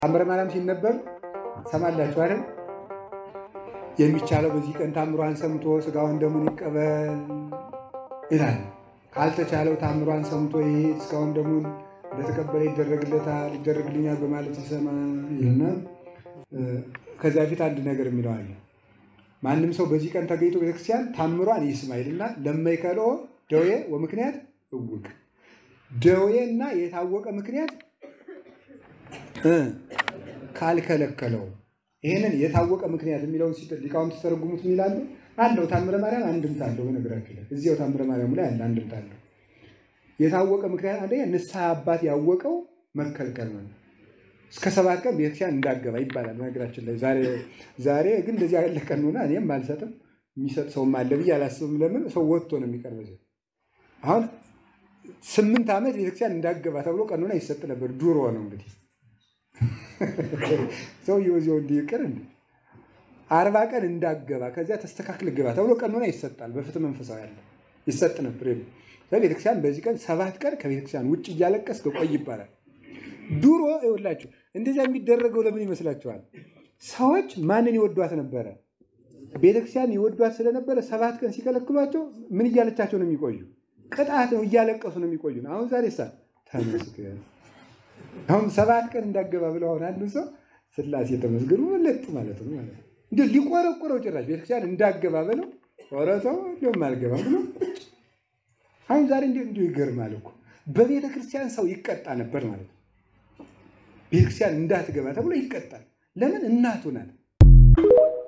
ታምረ ማርያም ሲነበብ ሰማላችሁ አይደል? የሚቻለው በዚህ ቀን ታምሯን ሰምቶ ስጋውን ደሙን ይቀበል ይላል። ካልተቻለው ታምሯን ሰምቶ ይሄድ ስጋውን ደሙን እንደተቀበለ ይደረግለታል፣ ይደረግልኛል በማለት ይሰማ ይልና ከዚያ ፊት አንድ ነገር የሚለው አለ። ማንም ሰው በዚህ ቀን ተገኝቶ ቤተክርስቲያን ታምሯን ይስማ ይልና ለማይከልኦ ደዌ ወምክንያት እውቅ ደዌና የታወቀ ምክንያት ካልከለከለው ይህንን የታወቀ ምክንያት የሚለውን ሊቃውንት ሲተረጉሙት ይላሉ አለው ታምረ ማርያም አንድምታ አለው። በነገራችን ላይ እዚያው ታምረ ማርያም ላይ አለ አንድምታ አለው። የታወቀ ምክንያት አንደኛ ንስሐ አባት ያወቀው መከልከል ነው። እስከ ሰባት ቀን ቤተክርስቲያን እንዳገባ ይባላል። በነገራችን ላይ ዛሬ ግን እንደዚህ ያለ ቀን ሆነ እኔም አልሰጥም የሚሰጥ ሰውም አለ ብዬ አላስብም። ለምን ሰው ወጥቶ ነው የሚቀርበው። አሁን ስምንት ዓመት ቤተክርስቲያን እንዳገባ ተብሎ ቀኖና ይሰጥ ነበር። ድሮ ነው እንግዲህ ሰውየው እዚያው እንዲቅር እንዲ አርባ ቀን እንዳገባ ከዚያ ተስተካክል ግባ ተብሎ ቀኖና ይሰጣል። በፍትህ መንፈሳዊ ያለ ይሰጥ ነበር። ቤተክርስቲያን በዚህ ቀን ሰባት ቀን ከቤተክርስቲያን ውጭ እያለቀስክ ቆይ ይባላል። ድሮ ይኸውላችሁ እንደዚያ የሚደረገው ለምን ይመስላችኋል? ሰዎች ማንን ይወዷት ነበረ? ቤተክርስቲያን ይወዷት ስለነበረ ሰባት ቀን ሲከለክሏቸው ምን እያለቻቸው ነው የሚቆዩ? ቅጣት ነው፣ እያለቀሱ ነው የሚቆዩ። አሁን ዛሬ ሳ ተመስገን አሁን ሰባት ቀን እንዳገባ ብለው አሁን አንዱ ሰው ስላሴ ተመስገኑ ለጥ ማለት ነው ማለት ነው። እንዲ ሊቆረቆረው ጭራሽ ቤተክርስቲያን እንዳገባ ብለው ቆረተው እንዲሁም አልገባ ብሎ አሁን ዛሬ እንዲ እንዲሁ ይገርማል እኮ በቤተ ክርስቲያን ሰው ይቀጣ ነበር ማለት ነው። ቤተክርስቲያን እንዳትገባ ተብሎ ይቀጣል። ለምን? እናቱ ናት።